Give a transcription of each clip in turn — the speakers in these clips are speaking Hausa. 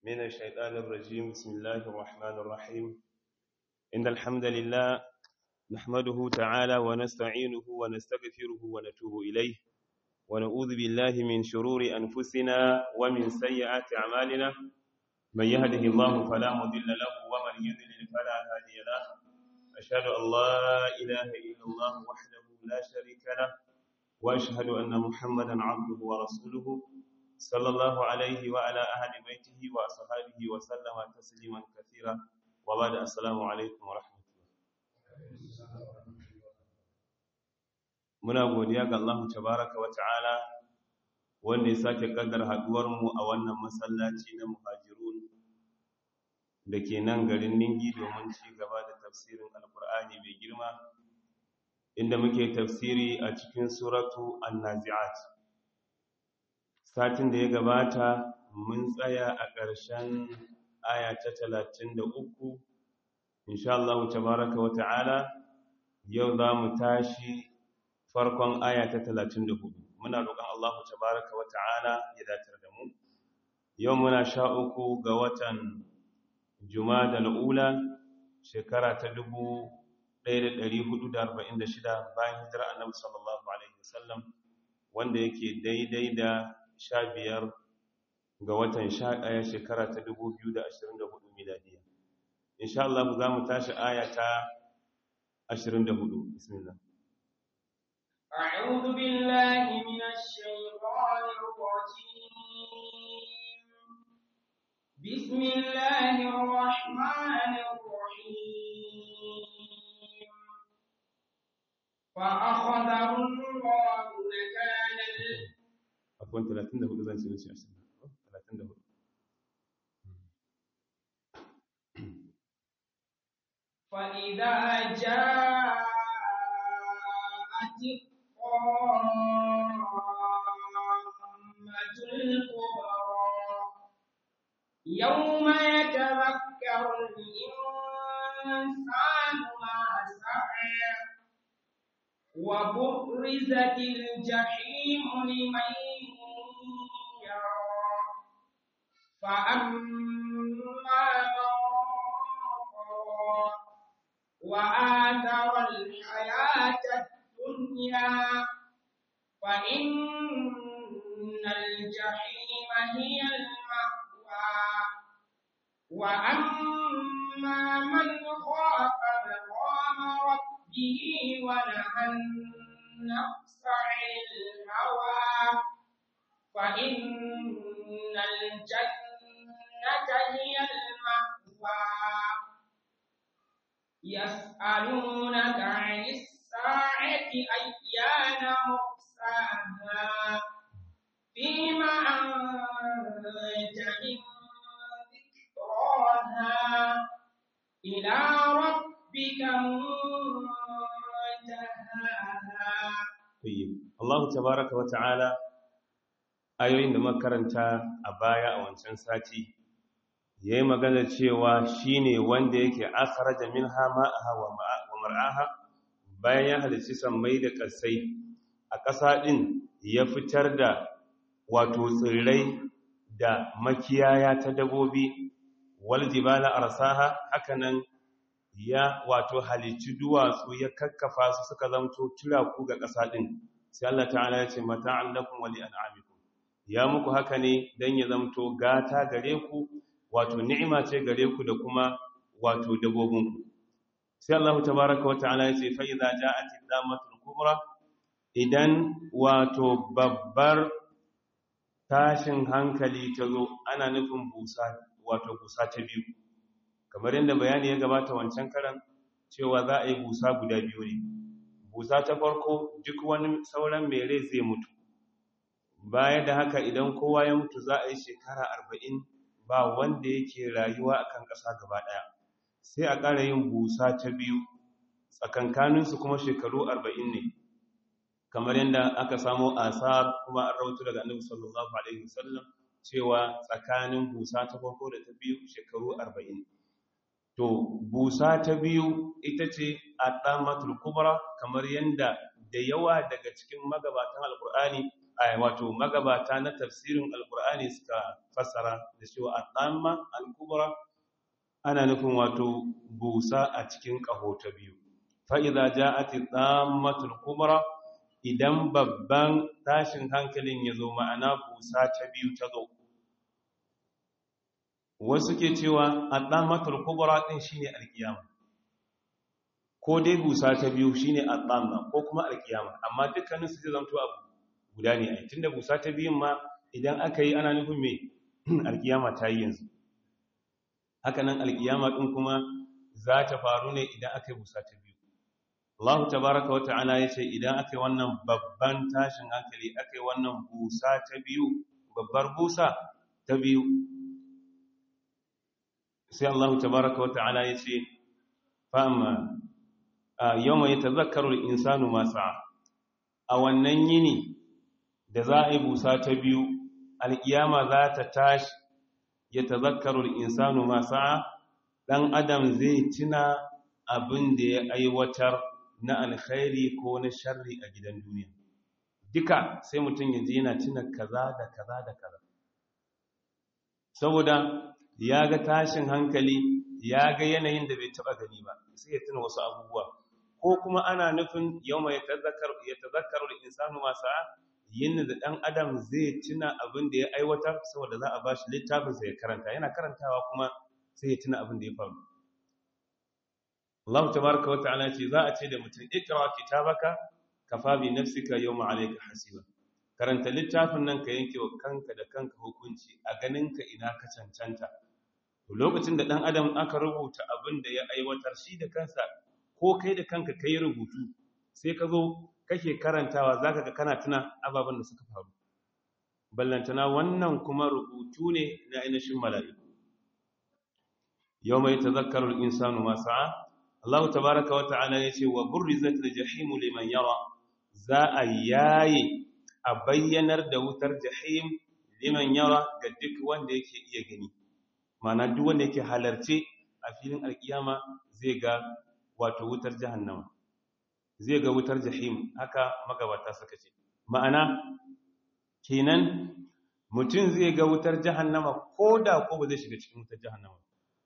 من الشيطان الرجيم بسم الله الرحمن الرحيم إن الحمد لله نحمده تعالى ونستعينه ونستغفره ونتوب إليه ونعوذ بالله من شرور أنفسنا ومن سيئات أعمالنا من يهده الله فلا مضل له ومن يضلل فلا هادي له أشهد أن لا إله إلا الله وحده لا شريك له وأشهد أن محمدا عبده ورسوله صلى الله عليه وعلى أهل بيته وأصحابه وسلم تسليما كثيرا وبعد السلام عليكم ورحمة الله muna godiya ga Allah tabaraka wa ta'ala wanda ya sake kaddar haduwar mu a wannan masallaci na muhajirun da ke nan garin Ningi domin ci gaba da tafsirin Alkur'ani mai girma inda muke tafsiri a cikin suratu An-Nazi'at satin da ya gabata mun tsaya a ƙarshen aya ta 33 insha Allah tabaraka wa ta'ala yau za mu tashi farkon aya ta 34 muna roƙon Allah tabaraka wa ta'ala ya datar da mu yau muna sha uku ga watan Jumada al-Ula shekara ta 1446 bayan hijira Annabi sallallahu alaihi wasallam wanda yake daidai da 15 ga watan 11 shekara ta 2024 miladiya insha Allah za mu tashi aya ta 24 bismillah أعوذ بالله من الشيطان الرجيم بسم الله الرحمن الرحيم فأخذه الله نكال عفوا 34 zan ce mishi 34 فإذا جاءت الطامة الكبرى يوم يتذكر الإنسان ما سعى وبرزت الجحيم لمن يرى فأما من طغى وآثر الحياة الدنيا فإن الجحيم هي المأوى وأما من خاف مقام ربه ونهى النفس عن الهوى فإن الجنة هي المأوى يسألونك عن الساعة أيان مرساها فيما أنت من ذكراها إلى ربك منتهاها طيب الله تبارك وتعالى ayoyin da makaranta a baya a wancan sati yayi magana cewa shine wanda yake akhraja minha ma'aha wa mar'aha bayan ya halici sammai da kasai a ƙasa din ya fitar da wato tsirrai da makiyaya ta dabobi wal jibala arsaha hakanan ya wato halici duwatsu ya kakkafa su suka zamto turaku ga ƙasa din sai Allah ta'ala ya ce mata'an lakum wa li'an'amikum ya muku haka ne dan ya zamto gata gare ku wato ni'ima ce gare ku da kuma wato dabobinku sai Allah tabaaraka wata'ala ya ce fa idza ja'at ad-damatul kubra idan wato babbar tashin hankali ta zo ana nufin busa wato busa ta biyu kamar yadda bayani ya gabata wancan karan cewa za a yi busa guda biyu ne busa ta farko duk wani sauran mai rai zai mutu baya da haka idan kowa ya mutu za a yi shekara arba'in ba wanda yake rayuwa akan ƙasa gaba ɗaya sai a ƙara yin busa ta biyu tsakankaninsu kuma shekaru arba'in ne kamar yadda aka samo asar kuma an rautu daga annabi sallallahu alaihi wasallam cewa tsakanin busa ta farko da ta biyu shekaru arba'in to busa ta biyu ita ce a ɗamatul kubra kamar yadda da yawa daga cikin magabatan alkur'ani ai wato magabata na tafsirin alqur'ani suka fassara da cewa at-tamma al-kubra ana nufin wato busa a cikin kaho ta biyu fa idza ja'at at-tammatul kubra idan babban tashin hankalin ya zo ma'ana busa ta biyu ta zo wasu ke cewa at-tammatul kubra din shine al-qiyama ko dai busa ta biyu shine at-tamma ko kuma al-qiyama amma dukkanin su zai zanto abu guda ne ai tunda busa ta biyun ma idan aka yi ana nufin me al-qiyama ta yi yanzu haka nan al-qiyama din kuma za ta faru ne idan aka yi busa ta biyu Allah tabaraka wa ta'ala yace idan aka yi wannan babban tashin hankali aka yi wannan busa ta biyu babbar busa ta biyu sai Allah tabaraka wa ta'ala yace fa amma yawma yatazakkaru al-insanu ma sa'a a wannan yini da za a yi busa ta biyu alkiyama za ta tashi yatazakkaru al-insanu ma sa'a dan adam zai tuna abin da ya aiwatar na alkhairi ko na sharri a gidan duniya duka sai mutum ya je yana tuna kaza da kaza da kaza saboda ya ga tashin hankali ya ga yanayin da bai taba gani ba sai ya tuna wasu abubuwa ko kuma ana nufin yawma ya tazakkaru insanu ma sa'a yin da dan adam zai tuna abin da ya aiwatar saboda za a bashi littafin sa ya karanta yana karantawa kuma sai ya tuna abin da ya faru Allah tabaraka wa ta'ala ce za a ce da mutum ikra kitabaka kafa bi nafsika yawma alayka hasiba karanta littafin nan ka yanke wa kanka da kanka hukunci a ganinka ina ka cancanta lokacin da dan adam aka rubuta abin da ya aiwatar shi da kansa ko kai da kanka kai rubutu sai ka zo kake karantawa zaka ga kana tuna ababen da suka faru ballantana wannan kuma rubutu ne na ainihin mala'iku yawma yatazakkaru al-insanu ma sa'a Allah tabaraka wa ta'ala yace wa burrizat al-jahim liman yara za a yaye a bayyanar da wutar jahim liman yara ga duk wanda yake iya gani mana duk wanda yake halarce a filin alkiyama zai ga wato wutar jahannama zai ga wutar jahim haka magabata suka ce ma'ana kenan mutum zai ga wutar jahannama ko da ko ba zai shiga cikin wutar jahannama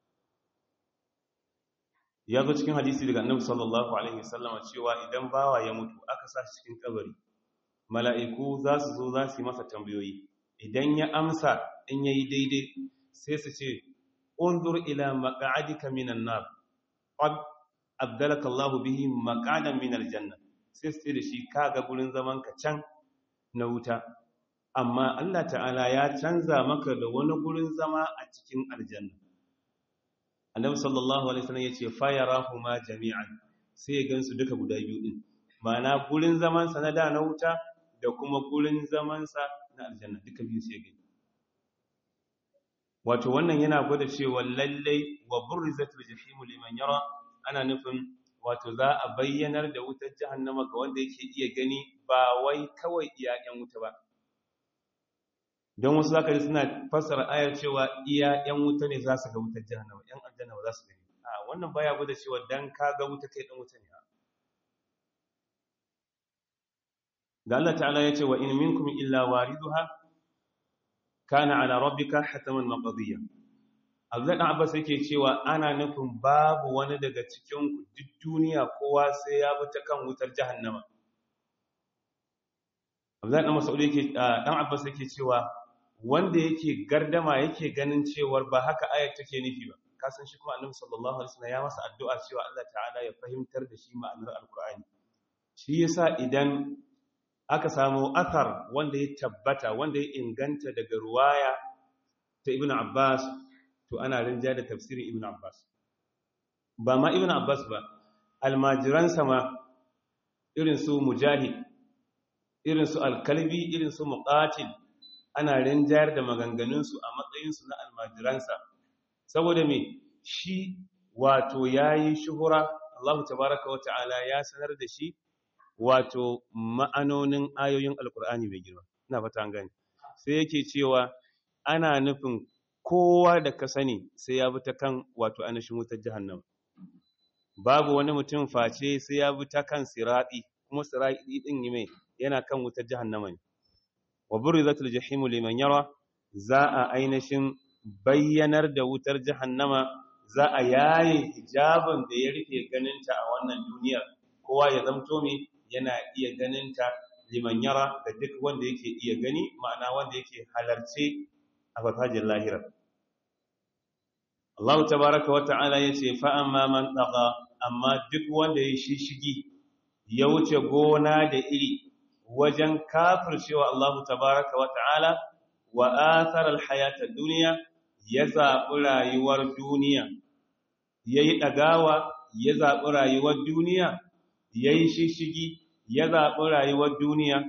ya zo cikin hadisi daga annabi sallallahu alaihi wasallama cewa idan bawa ya mutu aka sa shi cikin kabari mala'iku za su zo za su yi masa tambayoyi idan ya amsa in yayi daidai sai su ce unzur ila maq'adika minan nar qad abdalaka Allahu bihi maq'adan min aljanna sai su ce da shi kaga gurin zaman ka can na wuta amma Allah ta'ala ya canza maka da wani gurin zama a cikin aljanna annabi sallallahu alaihi wasallam yace fa yarahuma jami'an sai ya gansu duka guda biyu din ma'ana gurin zaman sa na da na wuta da kuma gurin zaman sa na aljanna duka biyu sai ya gani wato wannan yana gwada cewa lallai wa burrizatul jahimu liman yara ana nufin wato za a bayyanar da wutar jahannama ga wanda yake iya gani ba wai kawai iya yan wuta ba don wasu zaka ji suna fassara ayar cewa iya yan wuta ne za su ga wutar jahannama yan aljanna ba za su gani a wannan baya gwada cewa dan ka ga wuta kai dan wuta ne da Allah ta'ala ya ce wa in minkum illa wariduha kana ala rabbika hataman maqdiya Abdullah dan Abbas yake cewa ana nufin babu wani daga cikin ku duk duniya kowa sai ya bi ta kan wutar jahannama Abdullah dan Mas'ud yake dan Abbas yake cewa wanda yake gardama yake ganin cewar ba haka ayat take nufi ba kasan shi kuma Annabi sallallahu alaihi wasallam ya masa addu'a cewa Allah ta'ala ya fahimtar da shi ma'anar alqur'ani shi yasa idan aka samu athar wanda ya tabbata wanda ya inganta daga ruwaya ta ibn abbas to ana rinja da tafsirin ibn abbas ba ma ibn abbas ba almajiransa ma irin su mujahid irin su alkalbi irin su muqatil ana rinjayar da maganganunsu a matsayinsu na almajiransa saboda me shi wato yayi shuhura Allah tabaraka wa ta'ala ya sanar da shi wato ma'anonin ayoyin alkur'ani mai girma ina fata an gani sai yake cewa ana nufin kowa da ka sani sai ya bi ta kan wato anashin wutar jahannama babu wani mutum face sai ya bi ta kan siradi kuma siradi din mai yana kan wutar jahannama ne wa burrizatul jahimu liman yara za a ainihin bayyanar da wutar jahannama za a yaye hijabin da ya rufe ganinta a wannan duniyar kowa ya zamto me yana iya ganinta liman yara da duk wanda yake iya gani ma'ana wanda yake halarce a farfajin lahira Allah tabaraka wa ta'ala yace fa amma man tagha amma duk wanda ya shishigi ya wuce gona da iri wajen kafircewa Allah tabaraka wa ta'ala wa athara alhayata dunya ya zaɓi rayuwar duniya yayi dagawa ya zaɓi rayuwar duniya yayi shishigi ya zaɓi rayuwar duniya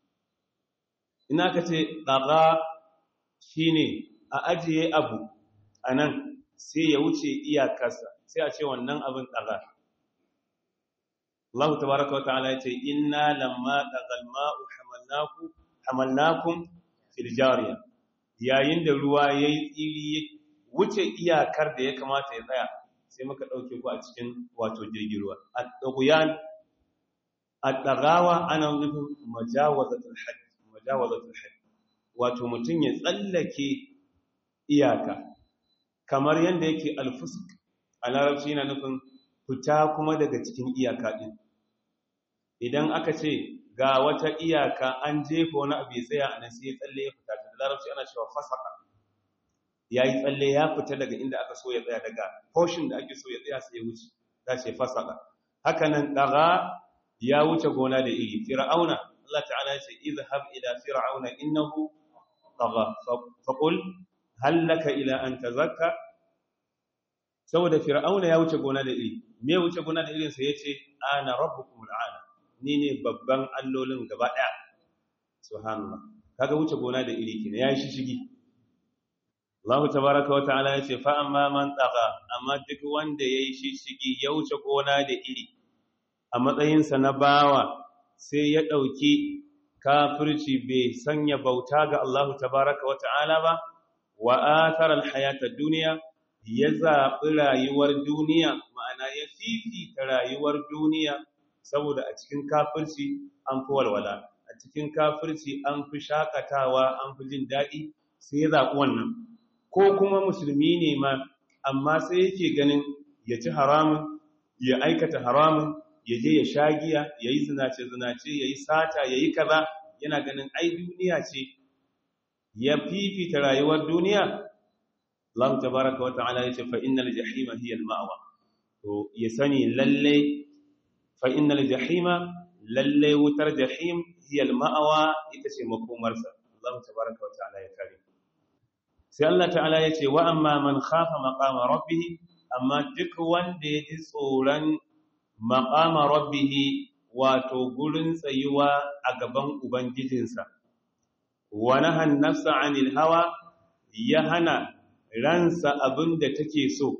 ina ka ce ɗaga shi ne a ajiye abu a nan sai ya wuce iyakarsa sai a ce wannan abin ɗaga Allah ta baraka wata ala ya ce ina lamma ɗagal ma'u hamalnakun filjariya yayin da ruwa ya yi tsiri wuce iyakar da ya kamata ya tsaya sai muka ɗauke ku a cikin wato jirgin ruwa a ɗaguyan الدغاوة أنا نفهم مجاوزة الحد مجاوزة الحد wato mutum ya tsallake iyaka kamar yadda yake alfusk a larabci yana nufin fita kuma daga cikin iyaka din idan aka ce ga wata iyaka an jefa wani abu ya tsaya a nan sai ya tsalle ya fita da larabci ana cewa fasaka ya yi tsalle ya fita daga inda aka so ya tsaya daga portion da ake so ya tsaya sai ya wuce za ce fasaka haka nan daga ya wuce gona da iri fir'auna Allah ta'ala ya ce izhab ila fir'auna innahu tagha faqul hal laka ila an tazakka saboda fir'auna ya wuce gona da iri me wuce gona da irin sa yace ana rabbukum al'ala ni ne babban allolin gaba daya subhanallah kaga wuce gona da iri kina yayi shishigi Allah tabaaraka wa ta'ala yace fa amma man tagha amma duk wanda yayi shishigi ya wuce gona da iri a matsayinsa na bawa sai ya ɗauki kafirci bai sanya bauta ga Allah tabaraka wa ta'ala ba wa atharal hayata duniya ya zaɓi rayuwar duniya ma'ana ya fifita rayuwar duniya saboda a cikin kafirci an fi walwala a cikin kafirci an fi shakatawa an fi jin daɗi sai ya zaɓi wannan ko kuma musulmi ne ma amma sai yake ganin ya ci haramun ya aikata haramun ya je ya sha giya ya yi zinace-zinace ya yi sata ya yi kaza yana ganin ai duniya ce ya fifita rayuwar duniya Allah tabaraka wa ta'ala ya ce fa innal jahima hiya al-ma'wa to ya sani lalle fa innal jahima lalle wutar jahim hiya al-ma'wa ita ce makomarsa Allah tabaraka wa ta'ala ya kare sai Allah ta'ala ya ce wa amma man khafa maqama rabbih amma duk wanda ya ji tsoron maƙama rabbihi wato gurin tsayuwa a gaban Ubangijinsa, wani hannarsa anil hawa ya hana ransa abin da take so,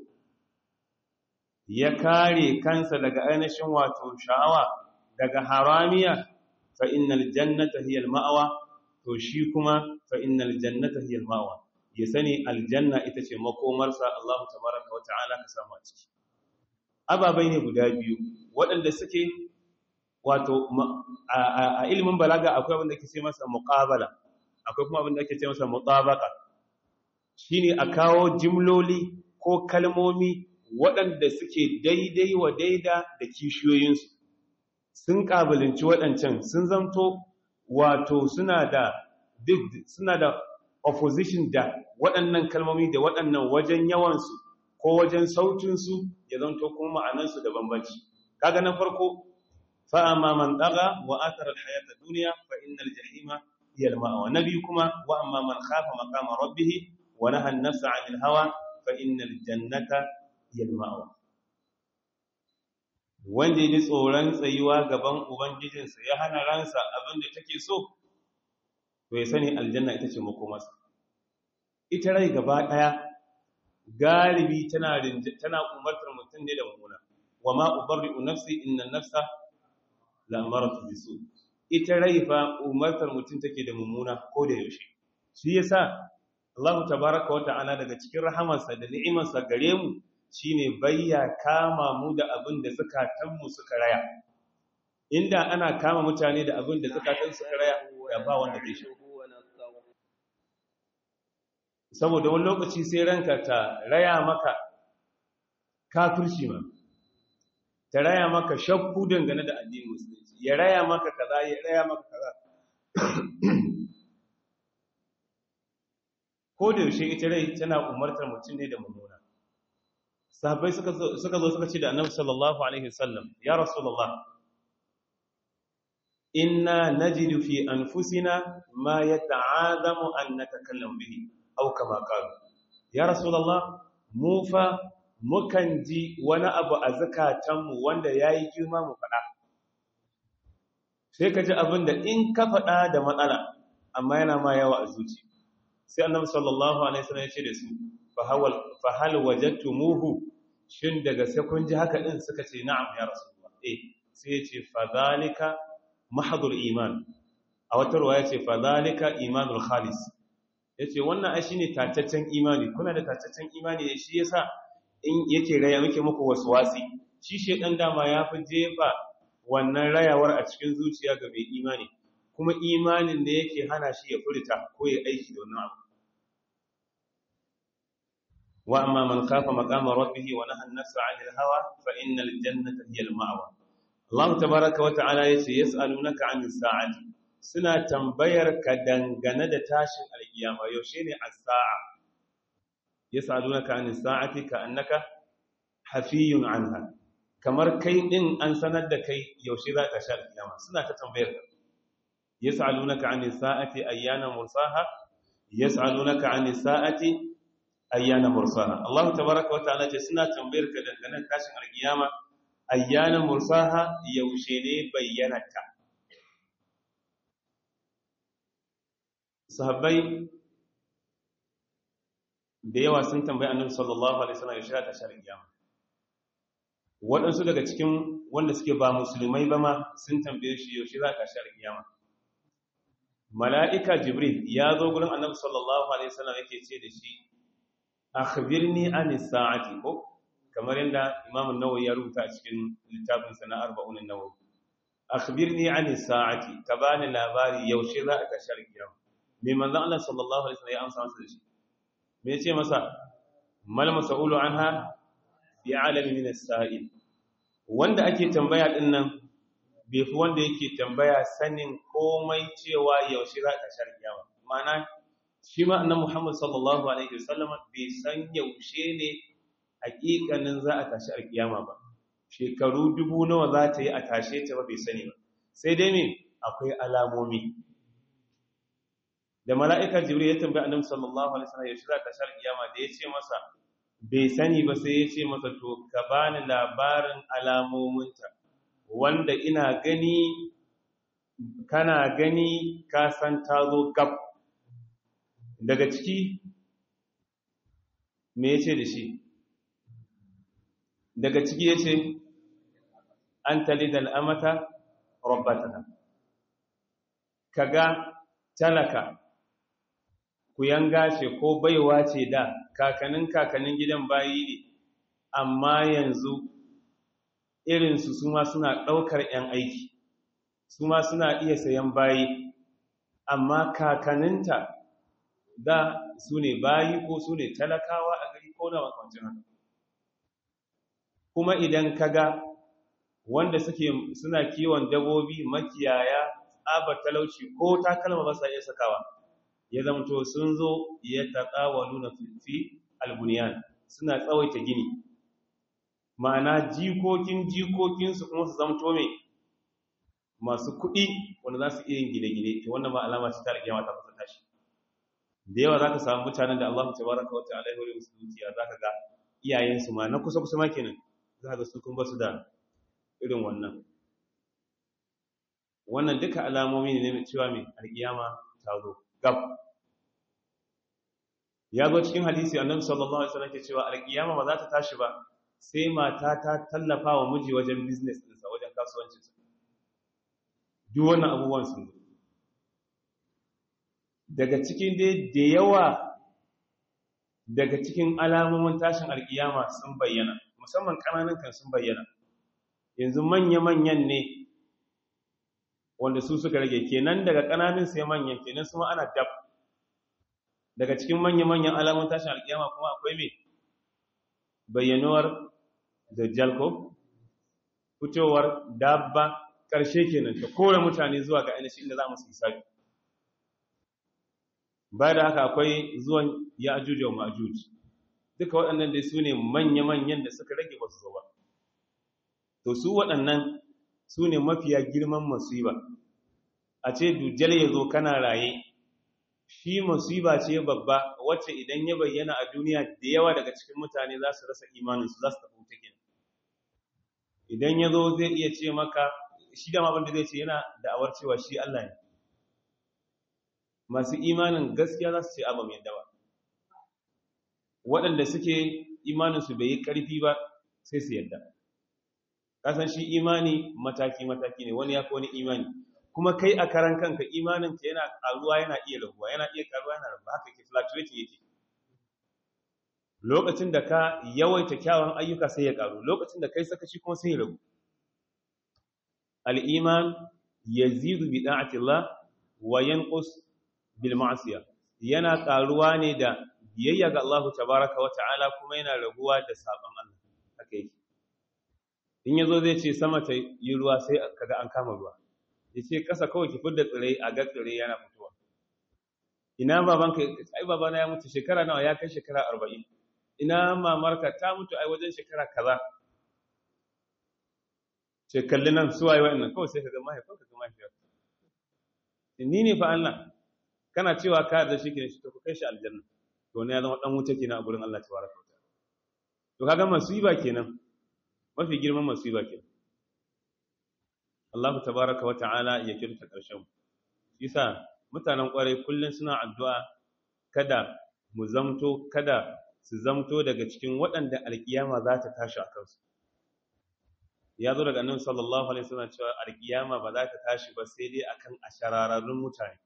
ya kare kansa daga ainihin wato sha'awa daga haramiya fa innal jannata hiyal ma'awa to shi kuma fa innal jannata hiyal ma'awa ya sani aljanna ita ce makomarsa Allah tabaraka wa ta'ala ka samu a ciki ababai ne guda biyu waɗanda suke wato a ilimin balaga akwai abin da ke ce masa muqabala akwai kuma abin da ake ce masa mutabaka shine a kawo jimloli ko kalmomi waɗanda suke daidai wa daida da kishiyoyinsu sun ƙabalinci waɗancan sun zamto wato suna da suna da opposition da waɗannan kalmomi da waɗannan wajen yawansu ko wajen sautinsu ya zanto kuma ma'anansu da bambanci kaga na farko fa amma man daga wa athara alhayata dunya fa innal jahima hiya alma'a nabi kuma wa amma man khafa maqama rabbih wa naha an-nafsa 'anil hawa fa innal jannata hiya alma'a wanda ya ji tsoron tsayuwa gaban ubangijinsa ya hana ransa abin da take so to ya sani aljanna ita ce makomarsa ita rai gaba daya galibi tana tana umartar mutum ne da mummuna wa ma ubarri'u nafsi inna nafsa la amaratu bisu ita rai fa umartar mutum take da mummuna ko da yaushe shi yasa Allah tabaaraka wa ta'ala daga cikin rahamarsa da ni'imarsa gare mu shine bayya kama mu da abin da zakatan mu suka raya inda ana kama mutane da abin da zakatan suka raya ya ba wanda zai shi saboda wani lokaci sai ranka ta raya maka kafirci ma ta raya maka shakku dangane da addinin musulunci ya raya maka kaza ya raya maka kaza ko da yaushe ita rai tana umartar mutum ne da mummuna sahabbai suka zo suka ce da annabi sallallahu alaihi wasallam ya rasulullah inna najidu fi anfusina ma yata'azamu an natakallam bihi aw kama qalu ya rasulullah mu fa mukan ji wani abu a zakatanmu wanda yayi girma mu faɗa sai ka ji abin da in ka faɗa da matsala amma yana ma yawa a zuci sai annabi sallallahu alaihi wasallam ya ce da su fa hal wajadtumuhu shin daga sai kun ji haka din suka ce na'am ya rasulullah eh sai ya ce fa zalika mahdhul iman a wata ruwaya ce fa zalika imanul khalis yace wannan ai shine tataccen imani kuna da tataccen imani ne shi yasa in yake raya muke muku waswasi shi shedan dama ya fi jefa wannan rayawar a cikin zuciya ga mai imani kuma imanin da yake hana shi ya furta ko ya aiki da wannan abu wa amma man khafa maqama rabbih wa nahaa an-nafsa 'anil hawa fa innal jannata hiya al-ma'wa Allah tabaaraka wa ta'ala yace yas'alunaka 'anis sa'ati suna tambayar ka dangane da tashin alkiyama yaushe ne as-sa'a yas'alunaka 'anis sa'ati ka annaka hafiyun 'anha kamar kai din an sanar da kai yaushe za ka sha alkiyama suna ta tambayar ka يسألونك عن الساعة أيان مرساها يسألونك عن الساعة أيان مرساها الله تبارك وتعالى سنة تنبيرك دنگنا كاشن القيامة أيان مرساها يوشيني بيانك sahabbai da yawa sun tambayi annabi sallallahu alaihi wasallam ya shiga tashar kiyama waɗansu daga cikin wanda suke ba musulmai ba ma sun tambaye shi yaushe za ka tashar kiyama mala'ika jibril ya zo gurin annabi sallallahu alaihi wasallam yake ce da shi akhbirni anis sa'ati ko kamar yadda imam an-nawawi ya rubuta a cikin littafin sa na 40 an-nawawi akhbirni anis sa'ati ka bani labari yaushe za a tashar kiyama me manzon Allah sallallahu alaihi wasallam ya amsa masa da shi me yace masa mal mas'ulu anha bi alami min as-sa'il wanda ake tambaya din nan bai fi wanda yake tambaya sanin komai cewa yaushe za ta shar kiyama ma'ana shi ma annabi Muhammad sallallahu alaihi wasallam bai san yaushe ne hakikanin za a tashi alkiyama ba shekaru dubu nawa za ta yi a tashe ta ba bai sani ba sai dai ne akwai alamomi da mala'ikar jibril ya tambayi annabi sallallahu alaihi wasallam yaushe za ta tashi alkiyama da ya ce masa bai sani ba sai ya ce masa to ka bani labarin alamominta wanda ina gani kana gani ka san ta zo gab daga ciki me yace da shi daga ciki yace an talidal amata rabbataha kaga talaka ku yanga ce ko baiwa ce da kakanin kakanin gidan bayi ne amma yanzu irinsu su ma suna ɗaukar 'yan aiki su ma suna iya sayan bayi amma kakaninta da su ne bayi ko su ne talakawa a gari ko na makwancin haka kuma idan kaga wanda suke suna kiwon dabobi makiyaya tsabar talauci ko takalma ba sa iya sakawa ya zamto sun zo ya taƙawalu na fi albuniyan suna tsawaita gini ma'ana jikokin jikokinsu kuma su zamto mai masu kuɗi wanda za su iya yin gine-gine ta wannan ma alama ce ta rage mata kusa tashi da yawa za ka samu mutanen da Allah ta baraka wata alaihi wa musulunci za ka ga iyayensu ma na kusa-kusa ma kenan za ka su kun ba su da irin wannan wannan duka alamomi ne na cewa mai alƙiyama ta zo gab ya zo cikin hadisi annabi sallallahu alaihi wasallam ke cewa alƙiyama ba za ta tashi ba sai mata ta tallafa wa miji wajen business ɗinsa wajen kasuwancinsa duk wannan abubuwan sun zo daga cikin dai da yawa daga cikin alamomin tashin alkiyama sun bayyana musamman ƙananan kan sun bayyana yanzu manya-manyan ne wanda su suka rage kenan daga ƙananan sai manyan kenan su ana dab daga cikin manya-manyan alamun tashin alkiyama kuma akwai mai bayyanuwar dajjal ko fitowar dabba ƙarshe kenan ta kore mutane zuwa ga ainihin inda za mu su isabi ba da haka akwai zuwan ya ajuji wa ma'ajuji duka waɗannan dai su ne manya-manyan da suka rage ba su zo ba to su waɗannan su ne mafiya girman masiba a ce dujjal ya zo kana raye shi masiba ce babba wacce idan ya bayyana a duniya da yawa daga cikin mutane za su rasa imaninsu za su tafi wuta kenan idan ya zo zai iya ce maka shi da abin da zai ce yana da'awar cewa shi Allah ne masu imanin gaskiya za su ce abin yadda ba waɗanda suke imaninsu bai yi ƙarfi ba sai su yadda kasan shi imani mataki-mataki ne wani ya fi wani imani kuma kai a karan kanka imaninka yana ƙaruwa yana iya raguwa yana iya ƙaruwa yana raguwa haka ke fluctuating yake lokacin da ka yawaita kyawun ayyuka sai ya ƙaru lokacin da kai sakaci kuma sai ya ragu al'iman yazidu bi da'atillah wa yanqus bil ma'siyah yana ƙaruwa ne da biyayya ga Allah tabaraka wa ta'ala kuma yana raguwa da sabon Allah haka yake in yazo zai ce sama ta yi ruwa sai kaga an kama ruwa yace kasa kawai ki fidda tsirai a ga tsirai yana fitowa ina babanka ai babana ya mutu shekara nawa ya kai shekara 40 ina mamarka ta mutu ai wajen shekara kaza ce kalli nan suwaye wa'annan kawai sai kaga mahaifinka ga mahaifiyar ni ne fa Allah kana cewa ka da shi ke shi to ku kai shi aljanna to ne ya zama dan wuta kenan a gurin Allah tabaraka wa ta'ala to kaga masiba kenan mafi girman masiba kenan Allah tabaraka wa ta'ala ya kirta karshen yasa mutanen kwarai kullun suna addu'a kada mu zamto kada su zamto daga cikin waɗanda alkiyama za ta tashi a kansu ya zo daga annabi sallallahu alaihi wasallam cewa alkiyama ba za ta tashi ba sai dai akan ashararrun mutane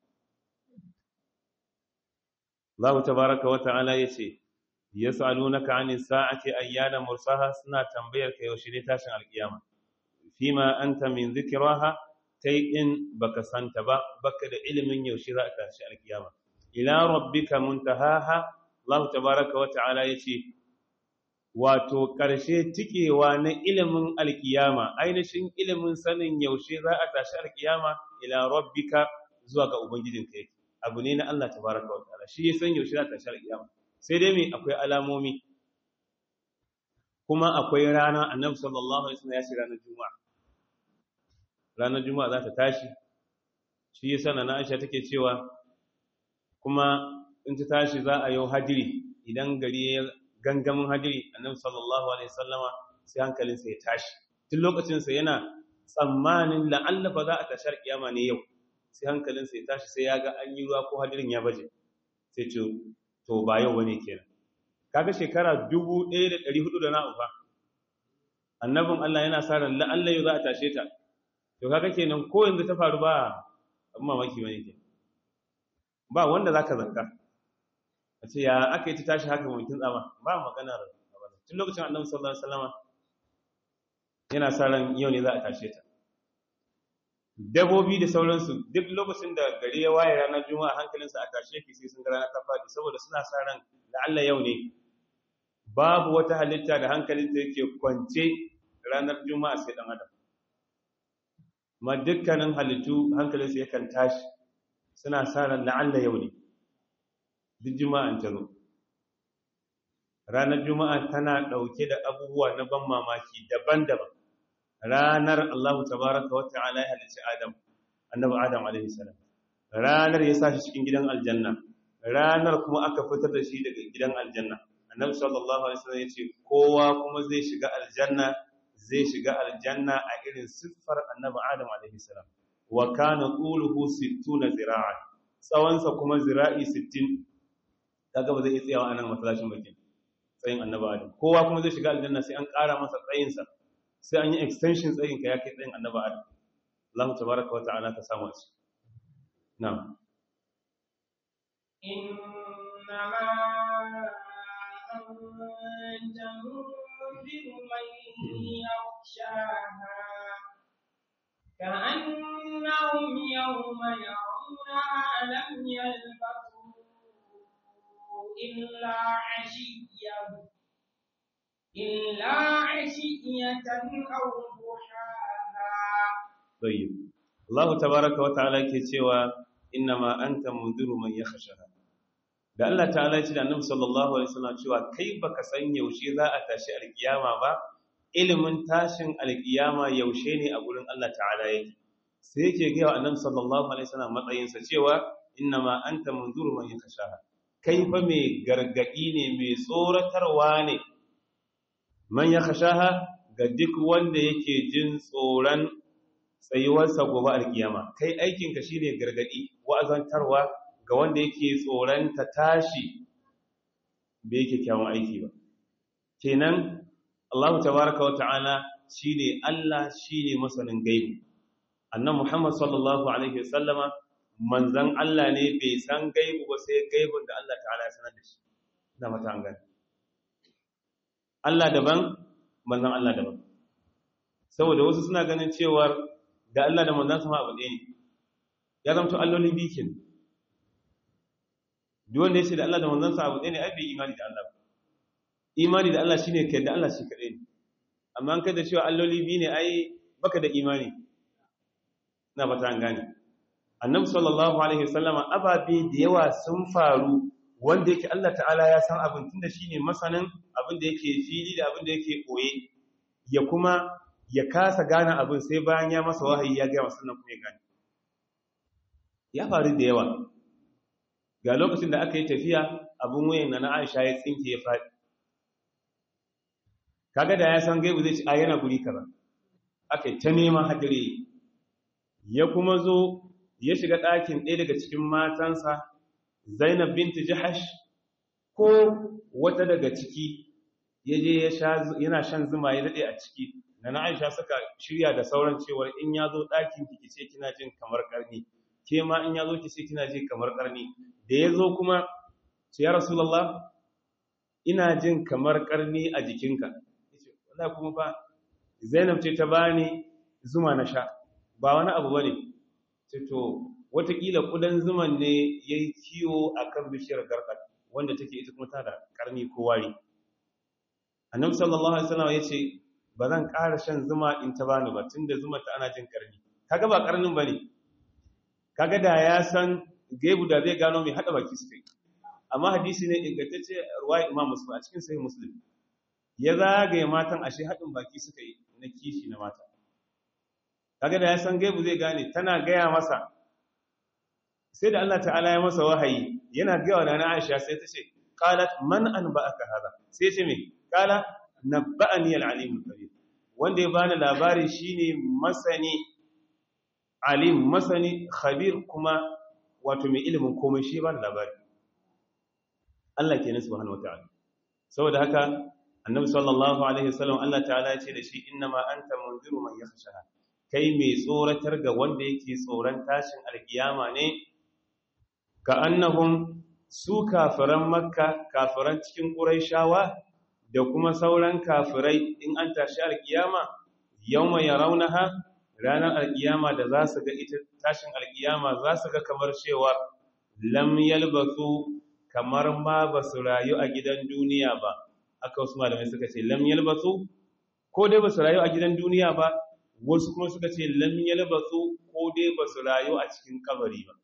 Allah tabaraka wa ta'ala yace yas'alunaka 'anis sa'ati ayyana mursaha suna tambayar ka yaushe ne tashin alkiyama fima anta min dhikraha kai in baka santa ba baka da ilimin yaushe za ta tashi alkiyama ila rabbika muntahaha Allah tabaraka wa ta'ala yace wato ƙarshe tikewa na ilimin alkiyama ainihin ilimin sanin yaushe za a tashi alkiyama ila rabbika zuwa ga ubangijinka yake abu ne na Allah tabaraka wa ta'ala shi ya san yaushe za ta tashi alkiyama sai dai me akwai alamomi kuma akwai rana annabi sallallahu alaihi wasallam ya ce ranar juma'a ranar juma'a za ta tashi shi ya sana na Aisha take cewa kuma in ta tashi za a yau hadiri idan gari ya gangamin hadiri annabi sallallahu alaihi wasallama sai hankalinsa ya tashi tun lokacinsa yana tsammanin la'alla fa za a tashar kiyama ne yau sai hankalinsa ya tashi sai ya ga an yi ruwa ko hadirin ya baje sai ce to ba yau bane kenan kaga shekara 1400 da na'u fa annabin Allah yana sa ran la'alla yau za a tashe ta to kaga kenan ko yanzu ta faru ba amma mamaki bane kenan ba wanda zaka zanka a ce ya aka yi ta tashi haka mamakin tsama ba maganar tun lokacin annabi sallallahu alaihi wasallama yana sa ran yau ne za a tashe ta dabobi da sauransu duk lokacin da gari ya waye ranar juma'a hankalinsa a tashe ki sai sun ga rana ta faɗi saboda suna sa ran la'alla yau ne babu wata halitta da hankalinta yake kwance ranar juma'a sai dan adam ma dukkanin halittu hankalinsa yakan tashi suna sa ran la'alla yau ne duk juma'an ta zo ranar juma'a tana ɗauke da abubuwa na ban mamaki daban-daban ranar Allah tabaraka wa ta'ala ya halicci Adam annabi Adam alaihi salam ranar ya sashi cikin gidan aljanna ranar kuma aka fitar da shi daga gidan aljanna annabi sallallahu alaihi wasallam yace kowa kuma zai shiga aljanna zai shiga aljanna a irin siffar annabi Adam alaihi salam wa kana quluhu 60 zira'an tsawonsa kuma zira'i 60 kaga ba zai iya tsayawa anan masallacin bakin tsayin annabi Adam kowa kuma zai shiga aljanna sai an ƙara masa tsayinsa sai an yi extension tsayin ka ya kai tsayin annabi Adam Allah tabaraka wa ta'ala ka samu shi na'am إنما أنت منذر من يخشاها كأنهم يوم يرونها لم يلبثوا إلا عشيا إلا عشية أو ضحاها طيب الله تبارك وتعالى ke cewa innama anta munziru man yakhshaha da Allah ta'ala ya ce da Annabi sallallahu alaihi wasallam cewa kai baka san yaushe za a tashi alkiyama ba ilimin tashin alkiyama yaushe ne a gurin Allah ta'ala yake sai yake ga Annabi sallallahu alaihi wasallam matsayin sa cewa innama anta munziru man yakhshaha kai fa mai gargadi ne mai tsoratarwa ne man yakhshaha ga duk wanda yake jin tsoron tsayuwarsa gobe alkiyama kai aikinka shine gargadi wa'azantarwa ga wanda yake tsoron ta tashi bai yake kyawun aiki ba kenan Allah tabaraka wa ta'ala shine Allah shine masanin gaibi annan Muhammad sallallahu alaihi wasallama manzan Allah ne bai san gaibu ba sai gaibun da Allah ta'ala ya sanar da shi ina mata an gani Allah daban manzan Allah daban saboda wasu suna ganin cewar da Allah da manzan sama abu ɗaya ne ya zamto allolin bikin duk wanda ya ce da Allah da manzan sa abu ɗaya ne ai bai imani da Allah ba imani da Allah shine kai da Allah shi kaɗai ne amma an kai da cewa alloli biyu ne ai baka da imani na ba ta an gane annabi sallallahu alaihi wasallama ababe da yawa sun faru wanda yake Allah ta'ala ya san abin tunda shine masanin abin da yake fili da abin da yake koye ya kuma ya kasa gane abin sai bayan ya masa wahayi ya gaya sannan kuma ya gane ya faru da yawa ga lokacin da aka yi tafiya abin wayan na Aisha ya tsinke ya faɗi kaga da ya san gaibu zai ci a yana guri kaza aka yi ta neman hadire ya kuma zo ya shiga ɗakin ɗaya daga cikin matansa zainab binti jahash ko wata daga ciki ya je yana shan zuma ya daɗe a ciki da na aisha suka shirya da sauran cewar in ya zo ɗakin ki ce kina jin kamar ƙarni ke ma in ya zo ki ce kina jin kamar ƙarni da ya zo kuma ce ya rasulallah ina jin kamar ƙarni a jikinka wala kuma fa zainab ce ta bani zuma na sha ba wani abu bane ce to watakila kudan zuman ne yayi kiwo akan bishiyar garkat wanda take ita kuma tana da karni ko wari annabi sallallahu alaihi wasallam yace ba zan ƙara shan zuma in ta bani ba tunda zuma ta ana jin karni kaga ba karnin bane kaga da ya san gaibu da zai gano mai hada baki suka yi amma hadisi ne ingantacce ruwaya imam muslim a cikin sahih muslim ya zagaye matan ashe haɗin baki suka yi na kishi na mata kaga da ya san gaibu zai gane tana gaya masa sai da Allah ta'ala ya masa wahayi yana gaya wa nana Aisha sai ta ce qalat man anba'aka hada sai ce me qala nabba'ani al-alim al-kabir wanda ya bani labari shine masani alim masani khabir kuma wato mai ilimin komai shi ba da labari Allah kenan subhanahu wataala saboda haka annabi sallallahu alaihi wasallam Allah ta'ala ya ce da shi innama anta munziru man yakhshaha kai mai tsoratar ga wanda yake tsoron tashin alkiyama ne ka annahum su kafiran makka kafiran cikin quraishawa da kuma sauran kafirai in an tashi alkiyama yawma yarawnaha ranar alkiyama da za su ga ita tashin alkiyama za su ga kamar cewa lam yalbasu kamar ma ba su rayu a gidan duniya ba aka wasu malamai suka ce lam yalbasu ko dai ba su rayu a gidan duniya ba wasu kuma suka ce lam yalbasu ko dai ba su rayu a cikin kabari ba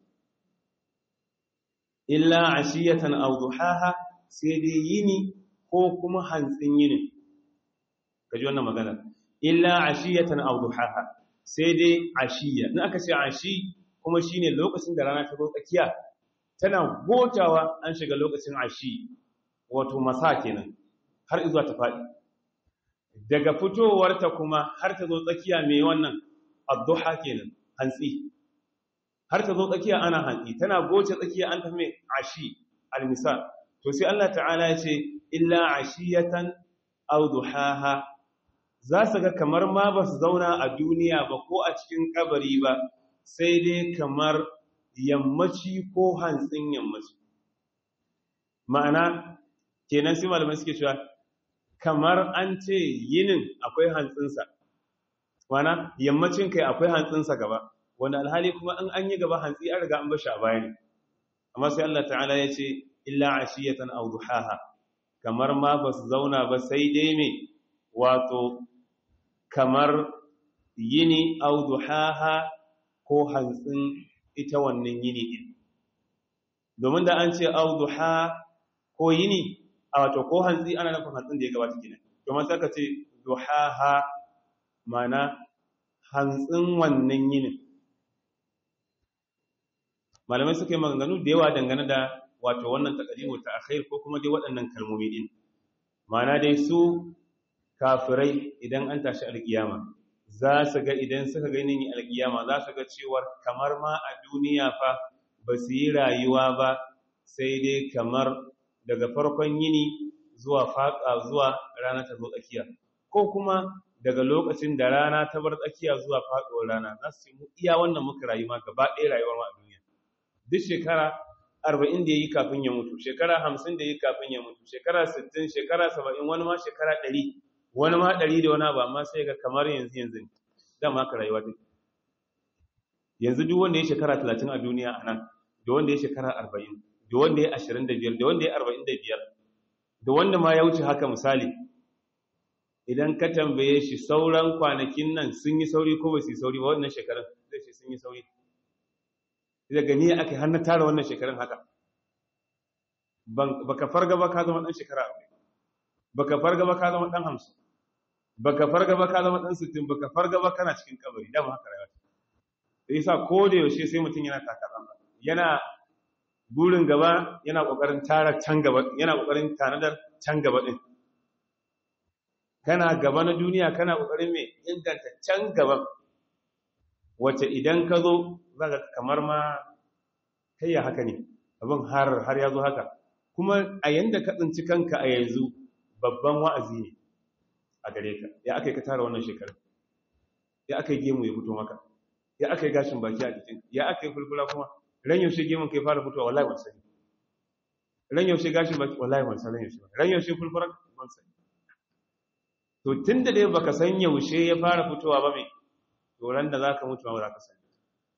illa ashiyatan aw duhaha sai dai yini ko kuma hantsin yini kaji wannan magana illa ashiyatan aw duhaha sai dai ashiya in aka ce ashi kuma shine lokacin da rana ta zo tsakiya tana gotawa an shiga lokacin ashi wato masa kenan har izuwa ta faɗi daga fitowarta kuma har ta zo tsakiya mai wannan adduha kenan hantsi har ta zo tsakiya ana hantsi tana goce tsakiya an tafi mai ashi almisa to sai Allah ta'ala ya ce illa ashiyatan aw duhaha za su ga kamar ma ba su zauna a duniya ba ko a cikin kabari ba sai dai kamar yammaci ko hantsin yammaci ma'ana kenan sai malamai suke cewa kamar an ce yinin akwai hantsinsa mana yammacin kai akwai hantsinsa gaba wanda alhali kuma in an yi gaba hantsi an riga an bashi a baya ne amma sai Allah ta'ala ya ce illa ashiyatan aw duhaha kamar ma ba su zauna ba sai dai me wato kamar yini aw duhaha ko hantsin ita wannan yini din domin da an ce aw duha ko yini a wato ko hantsi ana nufin hantsin da ya gabata kenan domin sai ka ce duhaha mana hantsin wannan yinin malamai suka yi maganganu da yawa dangane da wato wannan takadimu ta akhir ko kuma dai waɗannan kalmomi din mana dai su kafirai idan an tashi alkiyama za su ga idan suka ga yinin alkiyama za su ga cewar kamar ma a duniya fa ba su yi rayuwa ba sai dai kamar daga farkon yini zuwa faƙa zuwa rana ta zo tsakiya ko kuma daga lokacin da rana ta bar tsakiya zuwa faɗuwar rana za su mu iya wannan muka rayu ma gaba ɗaya rayuwar ma a duniya duk shekara arba'in da ya yi kafin ya mutu shekara hamsin da ya yi kafin ya mutu shekara sittin shekara saba'in wani ma shekara ɗari wani ma ɗari da wani abu amma sai ga kamar yanzu yanzu ne dama haka rayuwa take yanzu duk wanda ya shekara talatin a duniya a nan da wanda ya shekara arba'in da wanda ya ashirin da biyar da wanda ya arba'in da biyar da wanda ma ya wuce haka misali idan ka tambaye shi sauran kwanakin nan sun yi sauri ko ba su yi sauri ba wannan shekarun zai ce sun yi sauri daga ni aka har na tara wannan shekarun haka baka farga ba ka zama dan shekara baka farga ba ka zama dan hamsin baka farga ba ka zama dan sittin baka farga ba kana cikin kabari dama haka rayuwa da yasa ko da yaushe sai mutum yana takarar yana burin gaba yana kokarin tara can gaba yana kokarin tanadar can gaba din kana gaba na duniya kana kokarin mai inganta can gaba wacce idan ka zo zaka kamar ma kai ya haka ne abin har har ya zo haka kuma a yanda ka tsinci kanka a yanzu babban wa'azi ne a gare ka ya aka yi ka tara wannan shekarar ya aka yi gemu ya fito maka ya aka yi gashin baki a jikin ya aka yi fulfula kuma ran yaushe gemun kai fara fitowa wallahi ban sani ran yaushe gashin baki wallahi ban san ran yaushe ran yaushe fulfura ban sani to tunda dai baka san yaushe ya fara fitowa ba mai to ran da zaka mutu ba za ka sani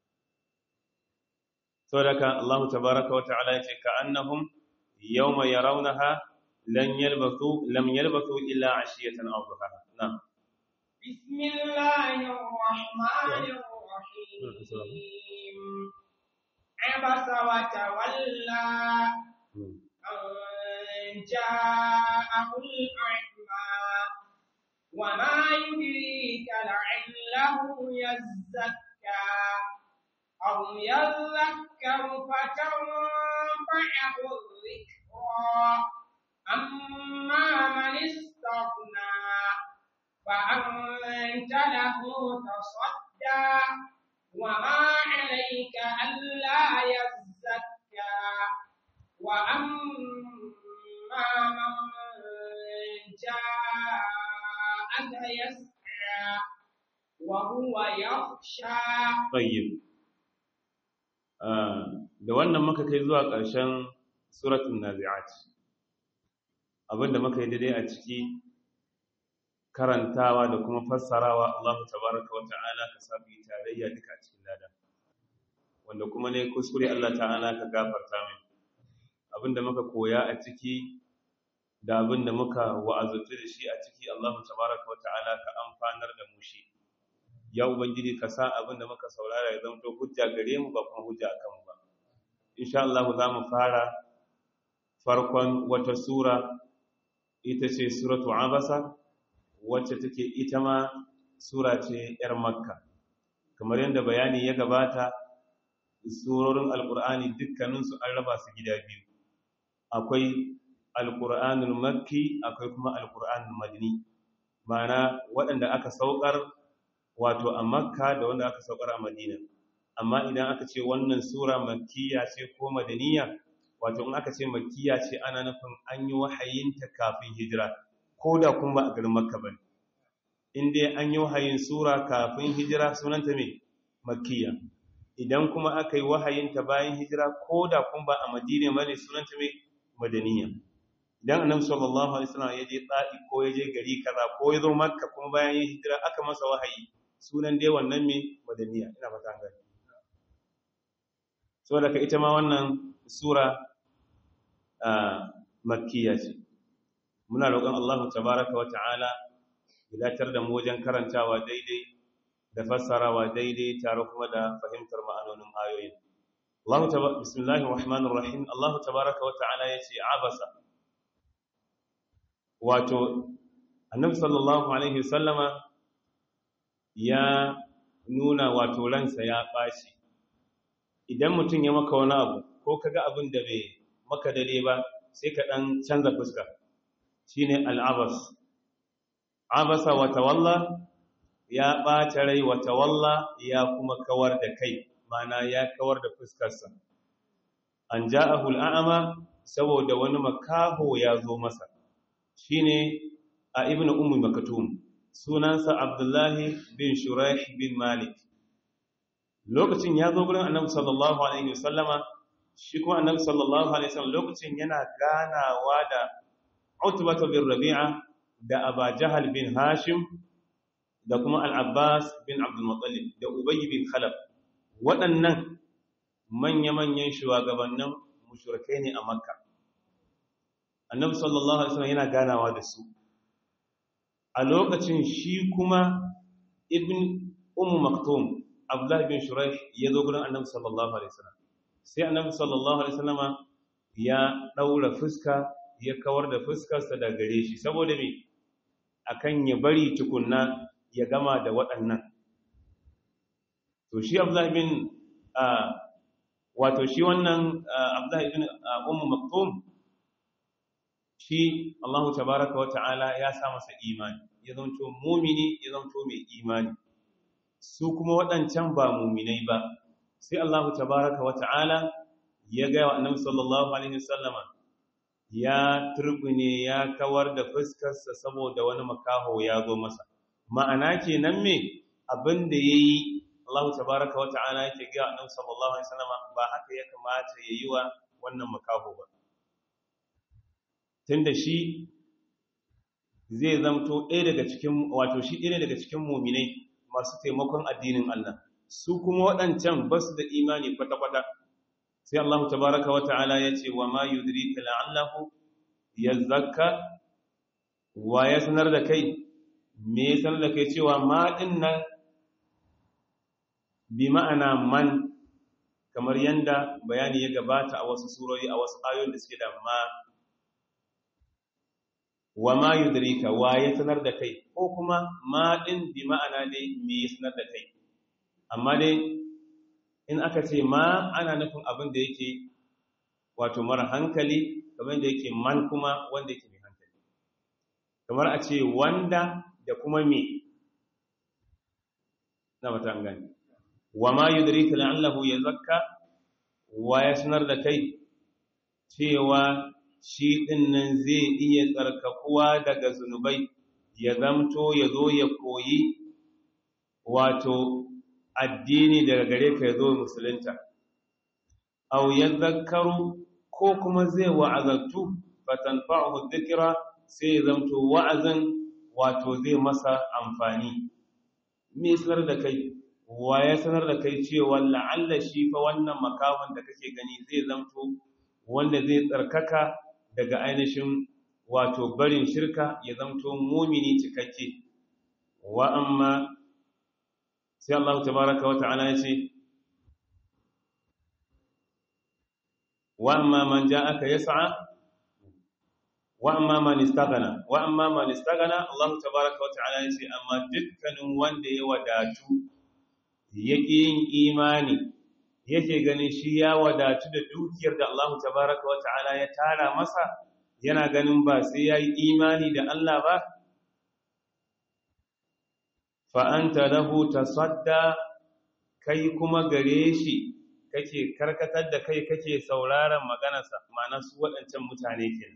saboda Allah tabaaraka wa ta'ala yace ka annahum yawma yarawnaha lan yalbathu lam yalbathu illa 'ashiyatan aw duhaha na'am bismillahir rahmanir rahim abasa wa tawalla an ja'ahul a'ma وما يدريك لعله يزكى أو يذكر فتنفعه الذكرى أما من استغنى فأنت له تصدى وما عليك ألا يزكى وأما من جاءك يسعى وهو يخشى طيب da wannan muka kai zuwa ƙarshen suratul nazi'at abinda muka yi daidai a ciki karantawa da kuma fassarawa Allah tabaraka wa ta'ala ka sabi tarayya duka a cikin lada wanda kuma ne kuskure Allah ta'ala ka gafarta min abinda muka koya a ciki da abinda muka wa'azutu da shi a ciki Allah tabaraka wa ta'ala ka amfanar da mu shi ya ubangiji ka sa abinda muka saurara ya zama hujja gare mu ba kuma hujja akan mu ba insha Allah za mu fara farkon wata sura ita ce suratu abasa wacce take ita ma sura ce yar makka kamar yadda bayani ya gabata surorin alkur'ani dukkaninsu an raba su gida biyu akwai alkur'anul makki akwai kuma alkur'anul madini ma'ana waɗanda aka saukar wato a makka da wanda aka saukar a madina amma idan aka ce wannan sura makkiya ce ko madaniya wato in aka ce makkiya ce ana nufin an yi wahayinta kafin hijira ko da kun ba a garin makka ba in dai an yi wahayin sura kafin hijira sunanta mai makkiya idan kuma aka yi wahayinta bayan hijira ko da kun ba a madina ba ne sunanta mai madaniya idan annabi sallallahu alaihi wasallam ya je tsadi ko ya je gari kaza ko ya zo makka kuma bayan yin hijira aka masa wahayi sunan dai wannan mai madaniya ina fata gani saboda ka ita ma wannan sura makkiya ce muna roƙon Allah tabaraka wa ta'ala ya datar da mu wajen karantawa daidai da fassarawa daidai tare kuma da fahimtar ma'anonin ayoyin Allah tabaraka bismillahir rahmanir rahim Allah tabaraka wa ta'ala yace abasa wato annabi sallallahu alaihi wasallama ya nuna wato ransa ya bashi idan mutum ya maka wani abu ko kaga abin da bai maka dare ba sai ka dan canza fuska shine al'abas abasa wa tawalla ya ɓata rai wa tawalla ya kuma kawar da kai mana ya kawar da fuskarsa an ja'ahu al'ama saboda wani makaho ya zo masa shine a ibnu ummi makatum sunansa abdullahi bin shuraih bin malik lokacin ya zo gurin annabi sallallahu alaihi wasallama shi kuma annabi sallallahu alaihi wasallam lokacin yana ganawa da utbah bin rabi'a da aba jahal bin hashim da kuma al-abbas bin abdul muttalib da ubay bin khalaf waɗannan manya-manyan shugabannin mushrikai ne a makka annabi sallallahu alaihi wasallam yana ganawa da su a lokacin shi kuma ibn ummu maktum abdullahi bin shuraih ya zo gurin annabi sallallahu alaihi wasallam sai annabi sallallahu alaihi wasallama ya daura fuska ya kawar da fuskarsa da gare shi saboda me akan ya bari tukunna ya gama da waɗannan to shi abdullahi bin wato shi wannan abdullahi bin ummu maktum shi Allah tabaraka wa ta'ala ya sa masa imani ya zanto mumini ya zanto mai imani su kuma waɗancan ba muminai ba sai Allah tabaraka wa ta'ala ya ga wa annabi sallallahu alaihi wasallama ya turbine ya kawar da fuskarsa saboda wani makaho ya zo masa ma'ana kenan me abin da yayi Allah tabaraka wa ta'ala yake ga annabi sallallahu alaihi wasallama ba haka ya kamata yayi wa wannan makaho ba tunda shi zai zamto ɗaya daga cikin wato shi ɗaya daga cikin muminai masu taimakon addinin Allah su kuma waɗancan ba su da imani kwata-kwata sai Allah tabaraka wa ta'ala ya ce wa ma yudrika la'allahu yazakka wa ya sanar da kai me ya sanar da kai cewa ma din nan bi ma'ana man kamar yanda bayani ya gabata a wasu surori a wasu ayoyin da suke da ma wa ma yudrika wa ya sanar da kai ko kuma ma din bi ma'ana dai me ya sanar da kai amma dai in aka ce ma ana nufin abin da yake wato mara hankali kamar da yake man kuma wanda yake mai hankali kamar a ce wanda da kuma me na mata an gani wa ma yudrika la'allahu yazakka wa ya sanar da kai cewa shi ɗin nan zai iya tsarkakuwa daga zunubai ya zamto ya zo ya koyi wato addini daga gare ka ya zo musulunta au ya zakaru ko kuma zai wa'azattu fatan fa'ahu zikira sai ya zamto wa'azin wato zai masa amfani me sanar da kai wa ya sanar da kai cewa la'alla shi fa wannan makaman da kake gani zai zamto wanda zai tsarkaka daga ainihin wato barin shirka ya zamto mumini cikakke wa amma sai Allah tabaraka wa ta'ala ya ce wa amma man ja'aka yas'a wa amma man istaghna wa amma man istaghna Allah tabaraka wa ta'ala ya ce amma dukkanin wanda ya wadatu yake yin imani yake ganin shi ya wadatu da dukiyar da Allah tabaraka wa ta'ala ya tara masa yana ganin ba sai yayi imani da Allah ba fa anta lahu tasadda kai kuma gare shi kake karkatar da kai kake sauraron maganarsa ma'ana su waɗancan mutane kenan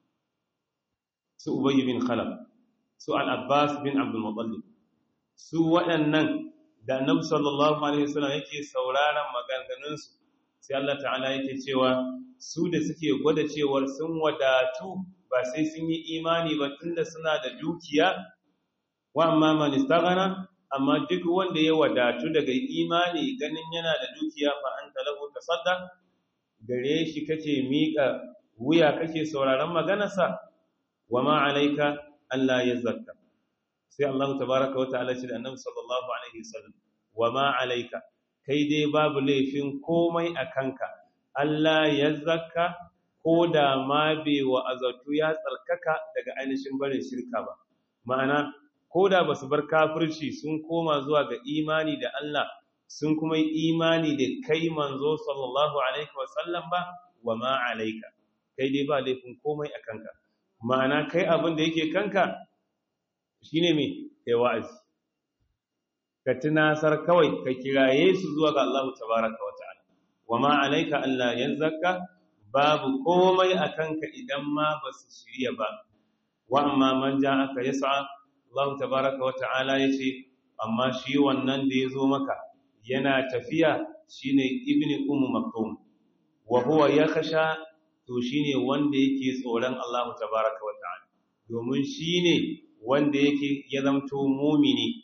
su Ubay bin Khalaf su Al-Abbas bin Abdul Muttalib su waɗannan da annabi sallallahu alaihi wasallam yake sauraron maganganunsu sai Allah ta'ala yake cewa su da suke gwada cewar sun wadatu ba sai sun yi imani ba tunda suna da dukiya wa amma man istaghana amma duk wanda ya wadatu daga imani ganin yana da dukiya fa anta lahu tasadda gare shi kake mika wuya kake sauraron maganarsa wa ma alaika Allah ya zakka sai Allah tabaraka wa ta'ala ce da annabi sallallahu alaihi wasallam wa ma alaika kai dai babu laifin komai a kanka Allah ya zakka ko da ma bai wa azatu ya tsarkaka daga ainihin barin shirka ba ma'ana ko da basu bar kafirci sun koma zuwa ga imani da Allah sun kuma yi imani da kai manzo sallallahu alaihi wasallam ba wa ma alaika kai dai ba laifin komai a kanka ma'ana kai abin da yake kanka shine me kai wa'azi ka tunasar kawai ka kiraye su zuwa ga Allah tabaraka wa ta'ala wa ma alaika Allah yanzaka babu komai a kanka idan ma ba su shirya ba wa amma man aka yas'a Allah tabaraka wa ta'ala yace amma shi wannan da yazo maka yana tafiya shine ibni ummu maktum wa huwa yakhsha to shine wanda yake tsoron Allah tabaraka wa ta'ala domin shine wanda yake ya zamto mumini